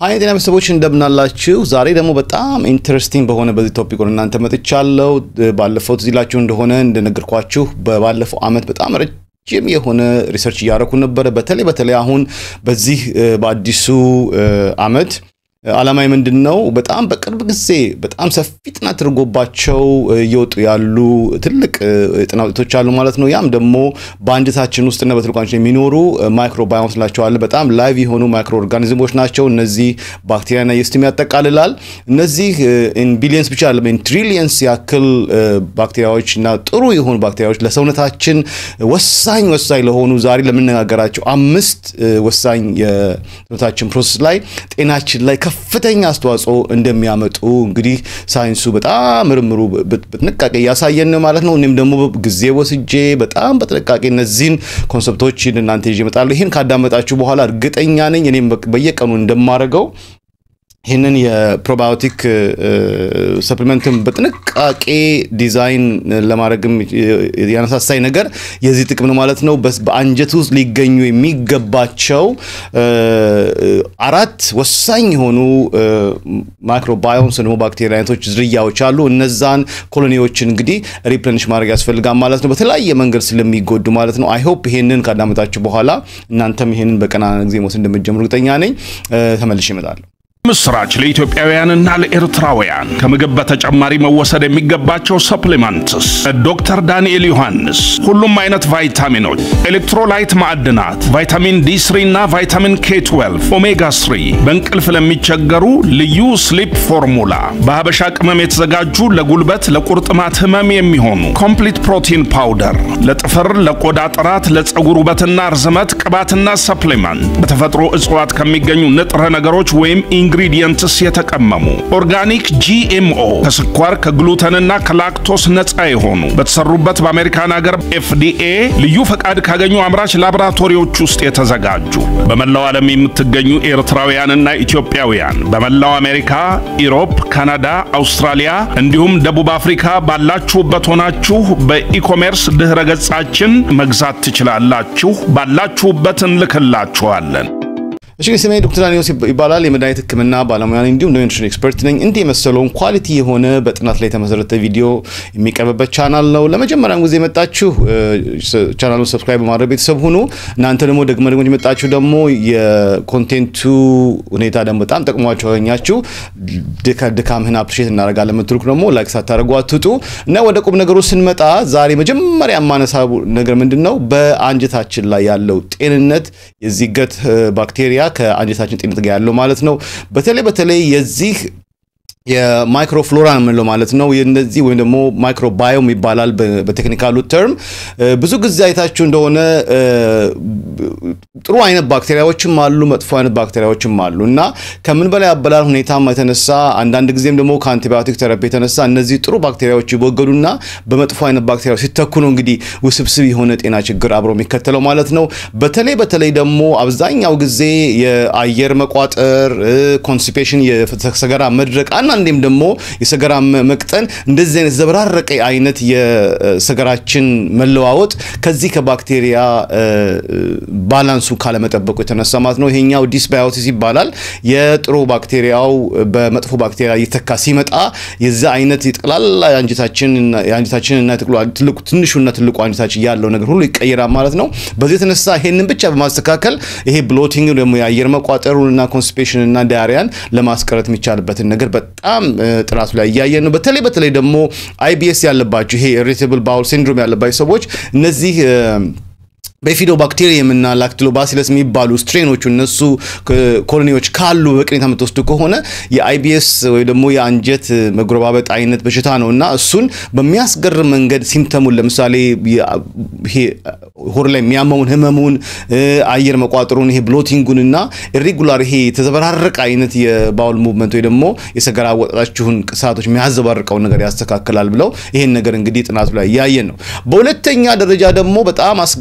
ሀይ ጤና ቤተሰቦች እንደምናላችሁ። ዛሬ ደግሞ በጣም ኢንተረስቲንግ በሆነ በዚህ ቶፒክ ወደ እናንተ መጥቻለሁ። ባለፈው ትዝ ይላችሁ እንደሆነ እንደነገርኳችሁ በባለፈው አመት በጣም ረጅም የሆነ ሪሰርች እያደረኩ ነበረ። በተለይ በተለይ አሁን በዚህ በአዲሱ አመት አላማዊ ምንድን ነው? በጣም በቅርብ ጊዜ በጣም ሰፊ ጥናት ተደርጎባቸው እየወጡ ያሉ ትልቅ ጥናት ውጤቶች አሉ ማለት ነው። ያም ደግሞ በአንጀታችን ውስጥና በትልቋችን የሚኖሩ ማይክሮባዮምስ ላቸዋል። በጣም ላይቭ የሆኑ ማይክሮ ኦርጋኒዝሞች ናቸው። እነዚህ ባክቴሪያና የስትም ያጠቃልላል። እነዚህ ቢሊየንስ ብቻ አለ ትሪሊየንስ ያክል ባክቴሪያዎች እና ጥሩ የሆኑ ባክቴሪያዎች ለሰውነታችን ወሳኝ ወሳኝ ለሆኑ ዛሬ ለምነጋገራቸው አምስት ወሳኝ የሰውነታችን ፕሮሰስ ላይ ጤናችን ላይ ከፍተኛ አስተዋጽኦ እንደሚያመጡ እንግዲህ ሳይንሱ በጣም ምርምሩ በጥንቃቄ እያሳየን ነው ማለት ነው። እኔም ደግሞ ጊዜ ወስጄ በጣም በጥንቃቄ እነዚህን ኮንሰፕቶች እናንተ ይዤ እመጣለሁ። ይህን ካዳመጣችሁ በኋላ እርግጠኛ ነኝ እኔም በየቀኑ እንደማደርገው ይህንን የፕሮባዮቲክ ሰፕሊመንትን በጥንቃቄ ዲዛይን ለማድረግም ያነሳሳኝ ነገር የዚህ ጥቅም ነው ማለት ነው። በአንጀት ውስጥ ሊገኙ የሚገባቸው አራት ወሳኝ የሆኑ ማይክሮባዮምስ ደግሞ ባክቴሪያ አይነቶች ዝርያዎች አሉ። እነዛን ኮሎኒዎችን እንግዲህ ሪፕለንሽ ማድረግ ያስፈልጋል ማለት ነው፣ በተለያየ መንገድ ስለሚጎዱ ማለት ነው። አይሆፕ ይሄንን ካዳመጣችሁ በኋላ እናንተም ይሄንን በቀና ጊዜ መውሰድ እንደምትጀምሩ እርግጠኛ ነኝ። ተመልሼ እመጣለሁ። ምስራች ለኢትዮጵያውያንና ለኤርትራውያን ከምግብ በተጨማሪ መወሰድ የሚገባቸው ሰፕሊመንትስ ዶክተር ዳንኤል ዮሐንስ ሁሉም አይነት ቫይታሚኖች፣ ኤሌክትሮላይት ማዕድናት፣ ቫይታሚን ዲ3 እና ቫይታሚን ኬ12፣ ኦሜጋ 3 በእንቅልፍ ለሚቸገሩ ልዩ ስሊፕ ፎርሙላ፣ በሀበሻ ቅመም የተዘጋጁ ለጉልበት ለቁርጥማት ህመም የሚሆኑ ኮምፕሊት ፕሮቲን ፓውደር፣ ለጥፍር ለቆዳ ጥራት፣ ለፀጉር ውበትና ርዝመት ቅባትና ሰፕሊመንት በተፈጥሮ እጽዋት ከሚገኙ ንጥረ ነገሮች ወይም ኢንግሪዲየንትስ የተቀመሙ ኦርጋኒክ ጂኤምኦ ከስኳር ከግሉተንና ከላክቶስ ነፃ የሆኑ በተሰሩበት በአሜሪካን ሀገር ኤፍዲኤ ልዩ ፈቃድ ካገኙ አምራች ላቦራቶሪዎች ውስጥ የተዘጋጁ በመላው ዓለም የምትገኙ ኤርትራውያንና ኢትዮጵያውያን በመላው አሜሪካ፣ ኢሮፕ፣ ካናዳ፣ አውስትራሊያ እንዲሁም ደቡብ አፍሪካ ባላችሁበት ሆናችሁ በኢኮሜርስ ድኅረ ገጻችን መግዛት ትችላላችሁ። ባላችሁበት እንልክላችኋለን። እሺ ስሜ ዶክተር ዳንኤል ይባላል። የመድኃኒት ሕክምና ባለሙያ ነኝ፣ እንዲሁም ኒውትሪሽን ኤክስፐርት ነኝ። እንዲህ የመሰለውን ኳሊቲ የሆነ በጥናት ላይ የተመሰረተ ቪዲዮ የሚቀርብበት ቻናል ነው። ለመጀመሪያም ጊዜ የመጣችሁ ቻናሉን ሰብስክራይብ በማድረግ ቤተሰብ ሁኑ። እናንተ ደግሞ ደግመ ደግሞ የመጣችሁ ደግሞ የኮንቴንቱ ሁኔታ ደግሞ በጣም ጠቅሟቸው ያገኛችሁ ድካምህን አፕሪሼት እናደርጋለን የምትልኩ ደግሞ ላይክ ሳታደርጉ አትውጡ እና ወደ ቁም ነገሩ ስንመጣ ዛሬ መጀመሪያ የማነሳ ነገር ምንድን ነው በአንጀታችን ላይ ያለው ጤንነት የዚህ ገት ባክቴሪያ ከአንጀታችን ጤንነት ጋር ያለው ማለት ነው። በተለይ በተለይ የዚህ የማይክሮፍሎራ የምንለው ማለት ነው። የነዚህ ወይም ደግሞ ማይክሮባዮም ይባላል በቴክኒካሉ ተርም። ብዙ ጊዜ አይታችሁ እንደሆነ ጥሩ አይነት ባክቴሪያዎችም አሉ፣ መጥፎ አይነት ባክቴሪያዎችም አሉ እና ከምን በላይ አበላል ሁኔታም የተነሳ አንዳንድ ጊዜም ደግሞ ከአንቲባዮቲክ ተረፒ የተነሳ እነዚህ ጥሩ ባክቴሪያዎች ይወገዱና በመጥፎ አይነት ባክቴሪያዎች ሲተኩ ነው እንግዲህ ውስብስብ የሆነ ጤና ችግር አብሮ የሚከተለው ማለት ነው። በተለይ በተለይ ደግሞ አብዛኛው ጊዜ የአየር መቋጠር፣ ኮንስቲፔሽን፣ የሰገራ መድረቅ አንዳንዴም ደግሞ የሰገራ መቅጠን እንደዚህ አይነት ዘበራረቀ አይነት የሰገራችን መለዋወጥ ከዚህ ከባክቴሪያ ባላንሱ ካለመጠበቁ የተነሳ ማለት ነው። ይሄኛው ዲስባዮሲስ ይባላል። የጥሩ ባክቴሪያው በመጥፎ ባክቴሪያ እየተካ ሲመጣ የዛ አይነት የጠቅላላ የአንጀታችንና ትንሹና ትልቁ አንጀታችን ያለው ነገር ሁሉ ይቀየራል ማለት ነው። በዚህ የተነሳ ይሄንን ብቻ በማስተካከል ይሄ ብሎቲንግ ደግሞ የአየር መቋጠሩንና ኮንስቲፔሽንና ዳያሪያን ለማስቀረት የሚቻልበትን ነገር በጣም ጥናቱ ላይ እያየን ነው። በተለይ በተለይ ደግሞ አይቢኤስ ያለባቸው ይሄ ኢሪቴብል ባውል ሲንድሮም ያለባቸው ሰዎች እነዚህ በፊዶ ባክቴሪየም እና ላክቲሎባሲለስ የሚባሉ ስትሬኖቹ እነሱ ኮሎኒዎች ካሉ በቅኔታ የምትወስዱ ከሆነ የአይቢኤስ ወይ ደግሞ የአንጀት መጎረባበጥ አይነት በሽታ ነው እና እሱን በሚያስገርም መንገድ ሲምተሙን ለምሳሌ ሆድ ላይ የሚያመውን ህመሙን፣ አየር መቋጠሩን፣ ይሄ ብሎቲንጉን እና ኢሬጉላር ይሄ የተዘበራረቀ አይነት የባውል ሙቭመንት ወይ ደግሞ የሰገራ አወጣጣችሁን ሰዓቶች የሚያዘባርቀውን ነገር ያስተካክላል ብለው ይሄን ነገር እንግዲህ ጥናቱ ላይ እያየን ነው። በሁለተኛ ደረጃ ደግሞ በጣም አስገራሚ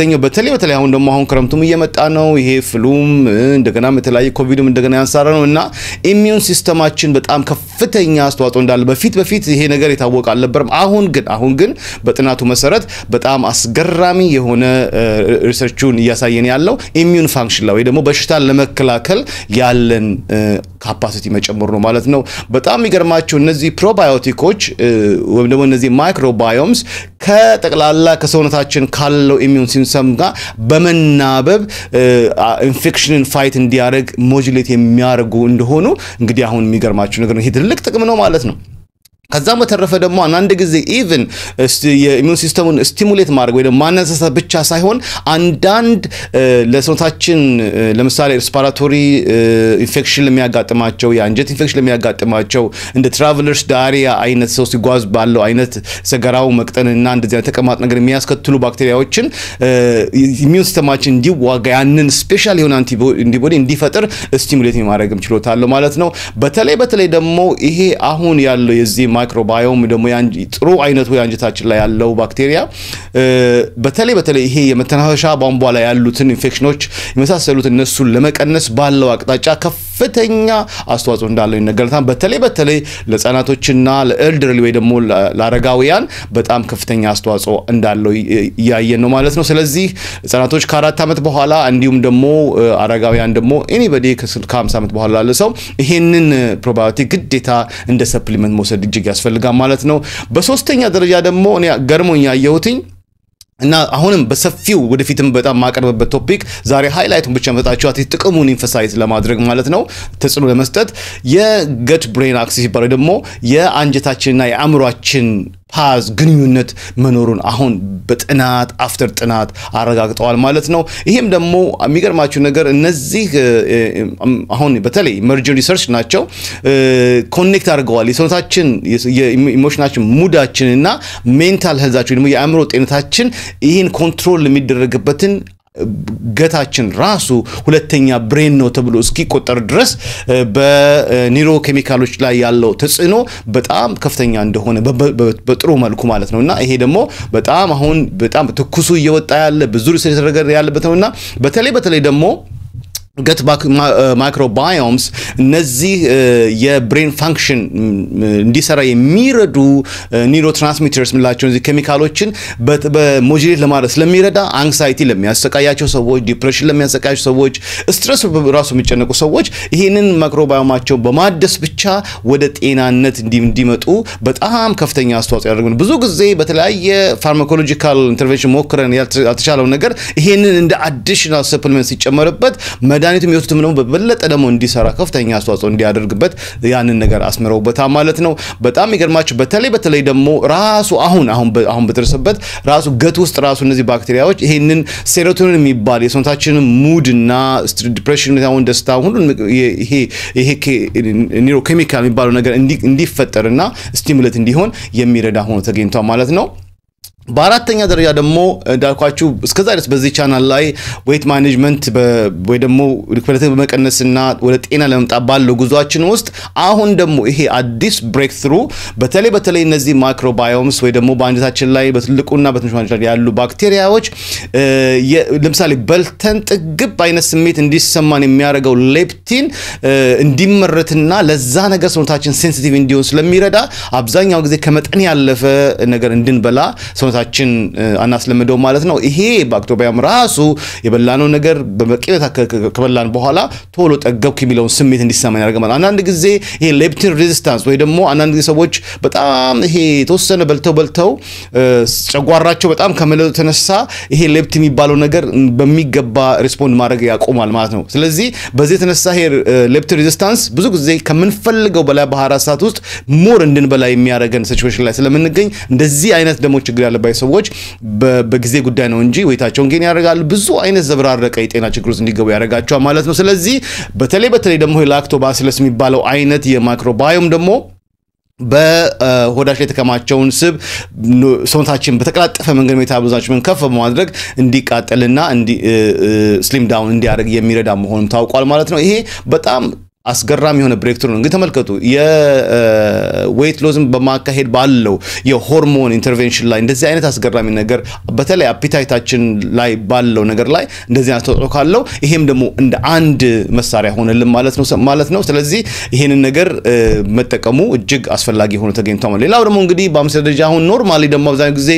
የሚያገኘው በተለይ በተለይ አሁን ደግሞ አሁን ክረምቱም እየመጣ ነው። ይሄ ፍሉም እንደገና የተለያየ ኮቪድም እንደገና ያንሳራ ነው እና ኢሚዩን ሲስተማችን በጣም ከፍተኛ አስተዋጽኦ እንዳለ በፊት በፊት ይሄ ነገር የታወቀ አልነበረም። አሁን ግን አሁን ግን በጥናቱ መሰረት በጣም አስገራሚ የሆነ ሪሰርቹን እያሳየን ያለው ኢሚዩን ፋንክሽን ላይ ወይ ደግሞ በሽታን ለመከላከል ያለን ካፓሲቲ መጨመሩ ነው ማለት ነው። በጣም የሚገርማቸው እነዚህ ፕሮባዮቲኮች ወይም ደግሞ እነዚህ ማይክሮባዮምስ ከጠቅላላ ከሰውነታችን ካለው ኢሚዩን ሲስተም ጋር በመናበብ ኢንፌክሽንን ፋይት እንዲያደርግ ሞጁሌት የሚያደርጉ እንደሆኑ እንግዲህ አሁን የሚገርማቸው ነገር ነው። ይሄ ትልቅ ጥቅም ነው ማለት ነው። ከዛም በተረፈ ደግሞ አንዳንድ ጊዜ ኢቭን የኢሚዩን ሲስተሙን ስቲሙሌት ማድረግ ወይ ደግሞ ማነሳሳት ብቻ ሳይሆን አንዳንድ ለሰውነታችን ለምሳሌ ሬስፓራቶሪ ኢንፌክሽን ለሚያጋጥማቸው የአንጀት ኢንፌክሽን ለሚያጋጥማቸው እንደ ትራቨለርስ ዳሪያ አይነት ሰው ሲጓዝ ባለው አይነት ሰገራው መቅጠንና እንደዚህ አይነት ተቀማጥ ነገር የሚያስከትሉ ባክቴሪያዎችን ኢሚዩን ሲስተማችን እንዲዋጋ ያንን ስፔሻል የሆነ አንቲቦዲ እንዲፈጥር ስቲሙሌት የማድረግም ችሎታ አለው ማለት ነው። በተለይ በተለይ ደግሞ ይሄ አሁን ያለው የዚህ ማይክሮባዮም ደግሞ ጥሩ አይነቱ የአንጀታችን ላይ ያለው ባክቴሪያ በተለይ በተለይ ይሄ የመተናፈሻ ቧንቧ ላይ ያሉትን ኢንፌክሽኖች የመሳሰሉት እነሱን ለመቀነስ ባለው አቅጣጫ ከፍተኛ አስተዋጽኦ እንዳለው ይነገራል። በተለይ በተለይ ለህጻናቶችና ለኤልደርሊ ወይ ደግሞ ለአረጋውያን በጣም ከፍተኛ አስተዋጽኦ እንዳለው እያየን ነው ማለት ነው። ስለዚህ ህጻናቶች ከአራት ዓመት በኋላ እንዲሁም ደግሞ አረጋውያን ደግሞ ኤኒበዲ ከ50 ዓመት በኋላ ላለ ሰው ይሄንን ፕሮባዮቲክ ግዴታ እንደ ሰፕሊመንት መውሰድ እጅግ ያስፈልጋል ማለት ነው። በሶስተኛ ደረጃ ደግሞ እኔ ገርሞኝ ያየሁትኝ እና አሁንም በሰፊው ወደፊትም በጣም ማቀርብበት ቶፒክ ዛሬ ሃይላይቱን ብቻ መጣችሁ ጥቅሙን ኢንፈሳይዝ ለማድረግ ማለት ነው ተጽዕኖ ለመስጠት የገት ብሬን አክሲስ ይባላል ደግሞ የአንጀታችንና የአእምሯችን ፓዝ ግንኙነት መኖሩን አሁን በጥናት አፍተር ጥናት አረጋግጠዋል ማለት ነው። ይህም ደግሞ የሚገርማችሁ ነገር እነዚህ አሁን በተለይ ኢመርጂንግ ሪሰርች ናቸው ኮኔክት አድርገዋል የሰውነታችን የኢሞሽናችን ሙዳችን እና ሜንታል ሄልዛችን ደግሞ የአእምሮ ጤንነታችን ይህን ኮንትሮል የሚደረግበትን ገታችን ራሱ ሁለተኛ ብሬን ነው ተብሎ እስኪቆጠር ድረስ በኒውሮ ኬሚካሎች ላይ ያለው ተጽዕኖ በጣም ከፍተኛ እንደሆነ በጥሩ መልኩ ማለት ነው እና ይሄ ደግሞ በጣም አሁን በጣም ትኩሱ እየወጣ ያለ ብዙ ሪሰርች የተደረገ ያለበት ነው እና በተለይ በተለይ ደግሞ ገት ማይክሮባዮምስ እነዚህ የብሬን ፋንክሽን እንዲሰራ የሚረዱ ኒውሮ ትራንስሚተርስ የምንላቸው እዚህ ኬሚካሎችን በሞጁሌት ለማድረግ ስለሚረዳ አንክሳይቲ ለሚያሰቃያቸው ሰዎች፣ ዲፕሬሽን ለሚያሰቃያቸው ሰዎች፣ ስትረስ ራሱ የሚጨነቁ ሰዎች ይህንን ማይክሮባዮማቸው በማደስ ብቻ ወደ ጤናነት እንዲመጡ በጣም ከፍተኛ አስተዋጽኦ ያደርጉ ብዙ ጊዜ በተለያየ ፋርማኮሎጂካል ኢንተርቬንሽን ሞክረን ያልተቻለው ነገር ይሄንን እንደ አዲሽናል ሰፕሊመንት ሲጨመርበት መድኃኒቱ የሚወስዱትም ደግሞ በበለጠ ደግሞ እንዲሰራ ከፍተኛ አስተዋጽኦ እንዲያደርግበት ያንን ነገር አስምረውበታል ማለት ነው። በጣም የሚገርማቸው በተለይ በተለይ ደግሞ ራሱ አሁን አሁን በደረሰበት ራሱ ገት ውስጥ ራሱ እነዚህ ባክቴሪያዎች ይሄንን ሴሮቶኒን የሚባል የሰውነታችንን ሙድ እና ዲፕሬሽን፣ ሁን ደስታ፣ ሁሉን ይሄ ኒውሮ ኬሚካል የሚባለው ነገር እንዲፈጠርና ስቲሙሌት እንዲሆን የሚረዳ ሆኖ ተገኝቷል ማለት ነው። በአራተኛ ደረጃ ደግሞ እንዳልኳችሁ እስከዛ ድረስ በዚህ ቻናል ላይ ዌይት ማኔጅመንት ወይ ደግሞ ክብደትን በመቀነስና ወደ ጤና ለመምጣት ባለው ጉዟችን ውስጥ አሁን ደግሞ ይሄ አዲስ ብሬክ ትሩ በተለይ በተለይ እነዚህ ማይክሮባዮምስ ወይ ደግሞ በአንጀታችን ላይ በትልቁና በትንሹ አንጀት ላይ ያሉ ባክቴሪያዎች ለምሳሌ በልተን ጥግብ አይነት ስሜት እንዲሰማን የሚያደርገው ሌፕቲን እንዲመረትና ለዛ ነገር ሰውነታችን ሴንሲቲቭ እንዲሆን ስለሚረዳ አብዛኛው ጊዜ ከመጠን ያለፈ ነገር እንድንበላ ሰውነታችን አናስለምደው ማለት ነው። ይሄ ባክቴሪያም ራሱ የበላነው ነገር በበቂ ከበላን በኋላ ቶሎ ጠገብኩ የሚለውን ስሜት እንዲሰማን ያደርገናል። አንዳንድ ጊዜ ይሄ ሌፕቲን ሬዚስታንስ ወይ ደግሞ አንዳንድ ጊዜ ሰዎች በጣም ይሄ የተወሰነ በልተው በልተው ጨጓራቸው በጣም ከመለጡ የተነሳ ይሄ ሌፕት የሚባለው ነገር በሚገባ ሪስፖንድ ማድረግ ያቆማል ማለት ነው። ስለዚህ በዚህ የተነሳ ይሄ ሌፕቲን ሬዚስታንስ ብዙ ጊዜ ከምንፈልገው በላይ በ24 ሰዓት ውስጥ ሞር እንድንበላ የሚያደርገን ሲቹዌሽን ላይ ስለምንገኝ እንደዚህ አይነት ደግሞ ችግር ያለባቸው ሰዎች በጊዜ ጉዳይ ነው እንጂ ወይታቸውን ጌን ያደርጋሉ። ብዙ አይነት ዘብራረቀ የጤና ችግር ውስጥ እንዲገቡ ያደርጋቸዋል ማለት ነው። ስለዚህ በተለይ በተለይ ደግሞ ላክቶባሲለስ የሚባለው አይነት የማይክሮባዮም ደግሞ በሆዳች ላይ የተከማቸውን ስብ ሰውነታችን በተቀላጠፈ መንገድ ሜታቦሊዝማችንን ከፍ በማድረግ እንዲቃጠልና ስሊም ዳውን እንዲያደርግ የሚረዳ መሆኑም ታውቋል ማለት ነው። ይሄ በጣም አስገራሚ የሆነ ብሬክትሩ ነው። እንግዲህ ተመልከቱ የዌይት ሎዝን በማካሄድ ባለው የሆርሞን ኢንተርቬንሽን ላይ እንደዚህ አይነት አስገራሚ ነገር በተለይ አፒታይታችን ላይ ባለው ነገር ላይ እንደዚህ አይነት ተጽዕኖ ካለው ይሄም ደግሞ እንደ አንድ መሳሪያ ሆነልን ማለት ነው ማለት ነው። ስለዚህ ይሄንን ነገር መጠቀሙ እጅግ አስፈላጊ ሆኖ ተገኝቷል። ሌላው ደግሞ እንግዲህ በአምስት ደረጃ አሁን ኖርማሊ ደግሞ አብዛኛው ጊዜ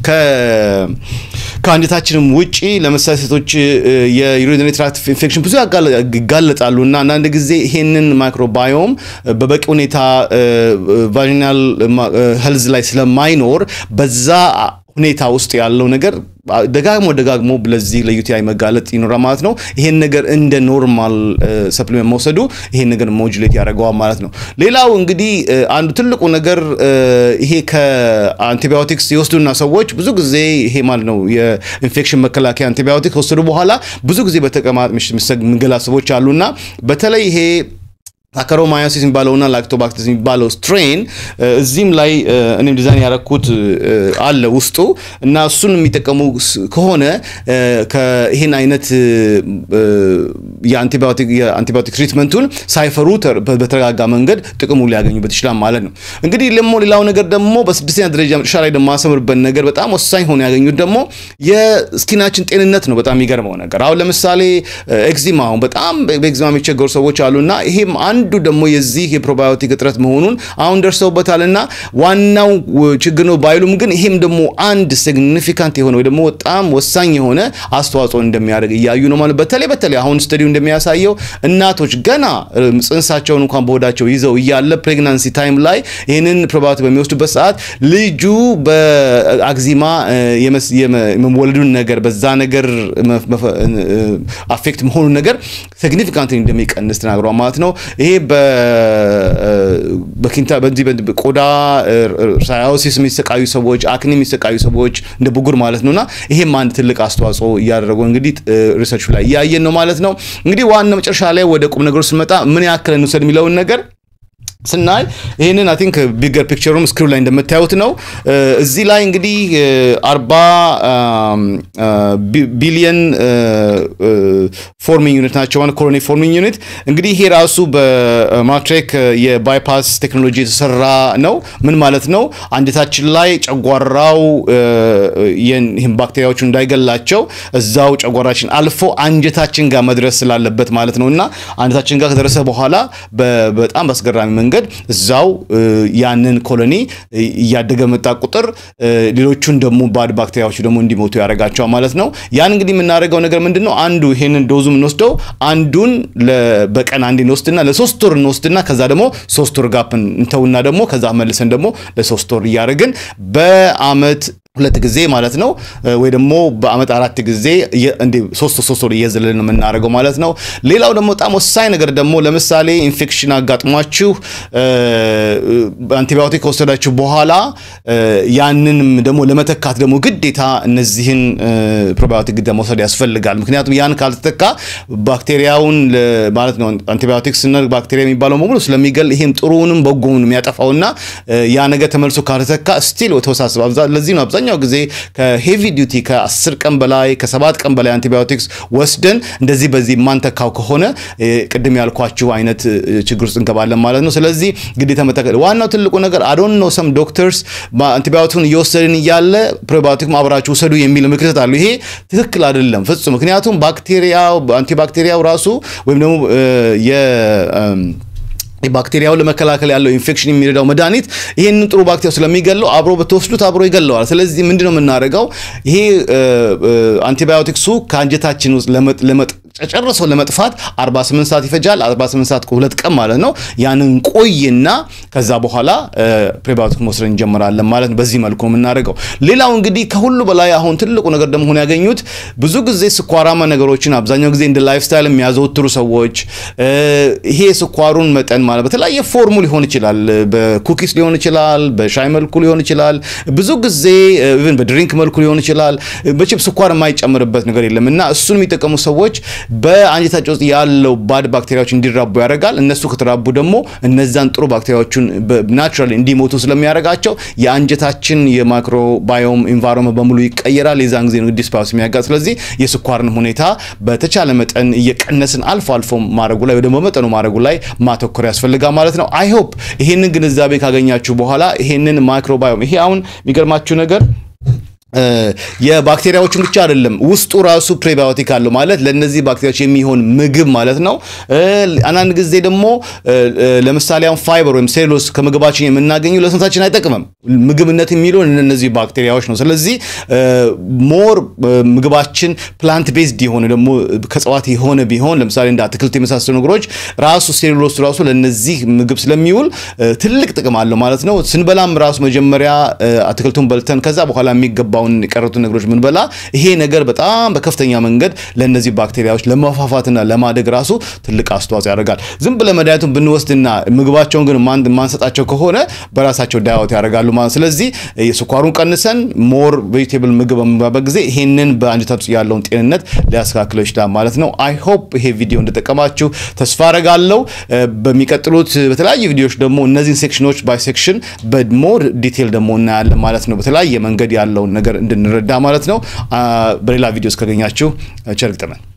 ከአንጀታችንም ውጪ ለምሳሌ ሴቶች የዩሪነሪ ትራክት ኢንፌክሽን ብዙ ይጋለጣሉ እና አንዳንድ ጊዜ ይሄንን ማይክሮባዮም በበቂ ሁኔታ ቫጂናል ሄልዝ ላይ ስለማይኖር በዛ ሁኔታ ውስጥ ያለው ነገር ደጋግሞ ደጋግሞ ለዚህ ለዩቲአይ መጋለጥ ይኖራል ማለት ነው። ይሄን ነገር እንደ ኖርማል ሰፕሊመንት መውሰዱ ይሄን ነገር ሞጁሌት ያደርገዋል ማለት ነው። ሌላው እንግዲህ አንዱ ትልቁ ነገር ይሄ ከአንቲባዮቲክስ የወስዱና ሰዎች ብዙ ጊዜ ይሄ ማለት ነው የኢንፌክሽን መከላከያ አንቲባዮቲክ ከወሰዱ በኋላ ብዙ ጊዜ በተቀማጥ የሚገላ ሰዎች አሉና በተለይ ይሄ ሳካሮማያሲስ የሚባለውና ላክቶባክተስ የሚባለው ስትሬን እዚህም ላይ እኔም ዲዛይን ያረኩት አለ ውስጡ እና እሱን የሚጠቀሙ ከሆነ ይህን አይነት የአንቲባዮቲክ ትሪትመንቱን ሳይፈሩ በተረጋጋ መንገድ ጥቅሙ ሊያገኙበት ይችላል ማለት ነው። እንግዲህ ደግሞ ሌላው ነገር ደግሞ በስድስተኛ ደረጃ መጨረሻ ላይ ደግሞ ማሰምርበት ነገር በጣም ወሳኝ ሆኖ ያገኙት ደግሞ የስኪናችን ጤንነት ነው። በጣም የሚገርመው ነገር አሁን ለምሳሌ ኤግዚማ አሁን በጣም በኤግዚማ የሚቸገሩ ሰዎች አሉና ይሄም አንዱ ደግሞ የዚህ የፕሮባዮቲክ እጥረት መሆኑን አሁን ደርሰውበታልና ዋናው ችግር ነው ባይሉም ግን ይሄም ደግሞ አንድ ሲግኒፊካንት የሆነ ወይ ደግሞ በጣም ወሳኝ የሆነ አስተዋጽኦ እንደሚያደርግ እያዩ ነው ማለት በተለይ በተለይ አሁን ስተዲው እንደሚያሳየው እናቶች ገና ጽንሳቸውን እንኳን በሆዳቸው ይዘው እያለ ፕሬግናንሲ ታይም ላይ ይህንን ፕሮባዮቲክ በሚወስዱበት ሰዓት ልጁ በአግዚማ የመወለዱን ነገር በዛ ነገር አፌክት መሆኑን ነገር ሲግኒፊካንት እንደሚቀንስ ተናግሯል ማለት ነው። ይሄ በኪንታ በዚህ ቆዳ ሳያሲስ የሚሰቃዩ ሰዎች፣ አክኒ የሚሰቃዩ ሰዎች እንደ ብጉር ማለት ነውና ይሄም አንድ ትልቅ አስተዋጽኦ እያደረገው እንግዲህ ሪሰርቹ ላይ እያየን ነው ማለት ነው። እንግዲህ ዋና መጨረሻ ላይ ወደ ቁም ነገሩ ስንመጣ ምን ያክል እንውሰድ የሚለውን ነገር ስናይ ይህንን አይ ቲንክ ቢገር ፒክቸሩም ስክሪን ላይ እንደምታዩት ነው። እዚህ ላይ እንግዲህ አርባ ቢሊየን ፎርሚንግ ዩኒት ናቸው ማለት ኮሎኒ ፎርሚንግ ዩኒት እንግዲህ ይሄ ራሱ በማትሬክ የባይፓስ ቴክኖሎጂ የተሰራ ነው። ምን ማለት ነው? አንጀታችን ላይ ጨጓራው ይህን ባክቴሪያዎቹ እንዳይገላቸው እዛው ጨጓራችን አልፎ አንጀታችን ጋር መድረስ ስላለበት ማለት ነው እና አንጀታችን ጋር ከደረሰ በኋላ በጣም በአስገራሚ መንገድ እዛው ያንን ኮሎኒ እያደገ መጣ ቁጥር ሌሎቹን ደግሞ ባድ ባክቴሪያዎቹ ደግሞ እንዲሞቱ ያደርጋቸዋል ማለት ነው። ያን እንግዲህ የምናደርገው ነገር ምንድን ነው? አንዱ ይሄንን ዶዙ የምንወስደው አንዱን በቀን አንድ እንወስድና ለሶስት ወር እንወስድና ከዛ ደግሞ ሶስት ወር ጋፕ እንተውና ደግሞ ከዛ መልሰን ደግሞ ለሶስት ወር እያደረግን በአመት ሁለት ጊዜ ማለት ነው ወይ ደግሞ በአመት አራት ጊዜ እንደ ሶስት ሶስት ወር እየዘለልን የምናደርገው ማለት ነው። ሌላው ደግሞ በጣም ወሳኝ ነገር ደግሞ ለምሳሌ ኢንፌክሽን አጋጥሟችሁ አንቲባዮቲክ ከወሰዳችሁ በኋላ ያንንም ደግሞ ለመተካት ደግሞ ግዴታ እነዚህን ፕሮባዮቲክ ግዴታ መውሰድ ያስፈልጋል። ምክንያቱም ያን ካልተተካ ባክቴሪያውን ማለት ነው አንቲባዮቲክ ስንል ባክቴሪያ የሚባለው በሙሉ ስለሚገል ይሄም ጥሩውንም በጎውን የሚያጠፋውና ያ ነገር ተመልሶ ካልተተካ ስቲል ተወሳስበ ለዚህ ነው አብዛኛው ጊዜ ከሄቪ ዲዩቲ ከ10 ቀን በላይ ከሰባት ቀን በላይ አንቲባዮቲክስ ወስደን እንደዚህ በዚህ የማንተካው ከሆነ ቅድም ያልኳችሁ አይነት ችግር ውስጥ እንገባለን ማለት ነው። ስለዚህ ግዴታ መተከል ዋናው ትልቁ ነገር አዶን ነው ሰም ዶክተርስ አንቲባዮቲክን እየወሰድን እያለ ፕሮባዮቲክ አብራችሁ ውሰዱ የሚል ምክር ይሰጣሉ። ይሄ ትክክል አይደለም ፍጹም። ምክንያቱም ባክቴሪያው አንቲባክቴሪያው ራሱ ወይም ደግሞ ባክቴሪያውን ለመከላከል ያለው ኢንፌክሽን የሚረዳው መድኃኒት ይሄንን ጥሩ ባክቴሪያ ስለሚገለው አብሮ በተወስዱት አብሮ ይገለዋል። ስለዚህ ምንድነው የምናደርገው? ይሄ አንቲባዮቲክሱ ከአንጀታችን ውስጥ ጨርሶ ለመጥፋት 48 ሰዓት ይፈጃል። 48 ሰዓት ከሁለት ቀን ማለት ነው። ያንን ቆይና ከዛ በኋላ ፕሪባዮቲክ መውሰድ እንጀምራለን ማለት ነው። በዚህ መልኩ የምናደርገው። ሌላው እንግዲህ ከሁሉ በላይ አሁን ትልቁ ነገር ደግሞ ሆነ ያገኙት ብዙ ጊዜ ስኳራማ ነገሮችን አብዛኛው ጊዜ እንደ ላይፍ ስታይል የሚያዘወትሩ ሰዎች ይሄ ስኳሩን መጠን ማለት በተለያየ ፎርሙ ሊሆን ይችላል። በኩኪስ ሊሆን ይችላል፣ በሻይ መልኩ ሊሆን ይችላል፣ ብዙ ጊዜ ኢቭን በድሪንክ መልኩ ሊሆን ይችላል። በችብ ስኳር የማይጨምርበት ነገር የለም እና እሱን የሚጠቀሙ ሰዎች በአንጀታቸው ውስጥ ያለው ባድ ባክቴሪያዎች እንዲራቡ ያደርጋል። እነሱ ከተራቡ ደግሞ እነዛን ጥሩ ባክቴሪያዎቹን ናቹራሊ እንዲሞቱ ስለሚያደርጋቸው የአንጀታችን የማይክሮባዮም ኢንቫይሮንመንት በሙሉ ይቀየራል። የዛን ጊዜ ነው ዲስባላንስ የሚያጋጥ። ስለዚህ የስኳርን ሁኔታ በተቻለ መጠን እየቀነስን አልፎ አልፎ ማድረጉ ላይ ወይ ደግሞ በመጠኑ ማድረጉ ላይ ማተኮር ያስፈልጋል ማለት ነው። አይ ሆፕ ይሄንን ግንዛቤ ካገኛችሁ በኋላ ይሄንን ማይክሮባዮም ይሄ አሁን የሚገርማችሁ ነገር የባክቴሪያዎችን ብቻ አይደለም ውስጡ ራሱ ፕሬባዮቲክ አለው ማለት ለነዚህ ባክቴሪያዎች የሚሆን ምግብ ማለት ነው። አንዳንድ ጊዜ ደግሞ ለምሳሌ አሁን ፋይበር ወይም ሴሎስ ከምግባችን የምናገኘው ለሰውነታችን አይጠቅምም። ምግብነት የሚለው እነዚህ ባክቴሪያዎች ነው። ስለዚህ ሞር ምግባችን ፕላንት ቤዝድ የሆነ ደግሞ ከእጽዋት የሆነ ቢሆን ለምሳሌ እንደ አትክልት የመሳሰሉ ነገሮች ራሱ ሴሉሎስ ራሱ ለነዚህ ምግብ ስለሚውል ትልቅ ጥቅም አለው ማለት ነው። ስንበላም ራሱ መጀመሪያ አትክልቱን በልተን ከዛ በኋላ የሚገባውን የቀሩትን ነገሮች ምንበላ ይሄ ነገር በጣም በከፍተኛ መንገድ ለእነዚህ ባክቴሪያዎች ለመፋፋትና ለማደግ ራሱ ትልቅ አስተዋጽኦ ያደርጋል። ዝም ብለ መድኃኒቱን ብንወስድና ምግባቸውን ግን ማንሰጣቸው ከሆነ በራሳቸው ዳያወት ያደርጋሉ ማለት ስለዚህ የስኳሩን ቀንሰን ሞር ቬጂቴብል ምግብ በምንበላበት ጊዜ ይሄንን በአንጀታችን ውስጥ ያለውን ጤንነት ሊያስተካክለው ይችላል ማለት ነው። አይ ሆፕ ይሄ ቪዲዮ እንደጠቀማችሁ ተስፋ አደርጋለሁ። በሚቀጥሉት በተለያዩ ቪዲዮዎች ደግሞ እነዚህን ሴክሽኖች ባይ ሴክሽን በሞር ዲቴል ደግሞ እናያለን ማለት ነው። በተለያየ መንገድ ያለውን ነገር እንድንረዳ ማለት ነው። በሌላ ቪዲዮ እስካገኛችሁ ቸር ይግጠመን።